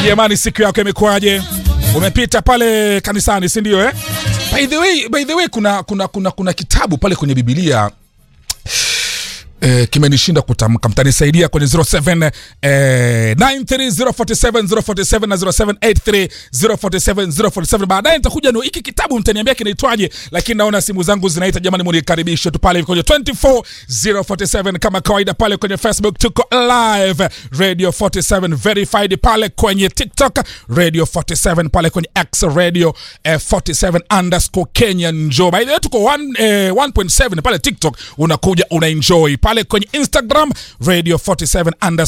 Jamani, siku yako imekuwaje? Umepita pale kanisani, si ndio eh? By the way, by the way kuna, kuna, kuna, kuna kitabu pale kwenye Biblia Eh, kimenishinda kutamka, mtanisaidia kwenye 07 eh, 93047 na 0783047047. Baadaye nitakuja na hiki kitabu, mtaniambia kinaitwaje, lakini naona simu zangu zinaita. Jamani, munikaribishe tu pale kwenye 24047 kama kawaida, pale kwenye Facebook tuko live Radio 47 verified, pale kwenye TikTok Radio 47, pale kwenye X Radio eh, 47 underscore Kenya. Njoo by the way, tuko 1 eh, 1.7 pale TikTok, unakuja una enjoy pale kwenye Instagram Radio 47 underscore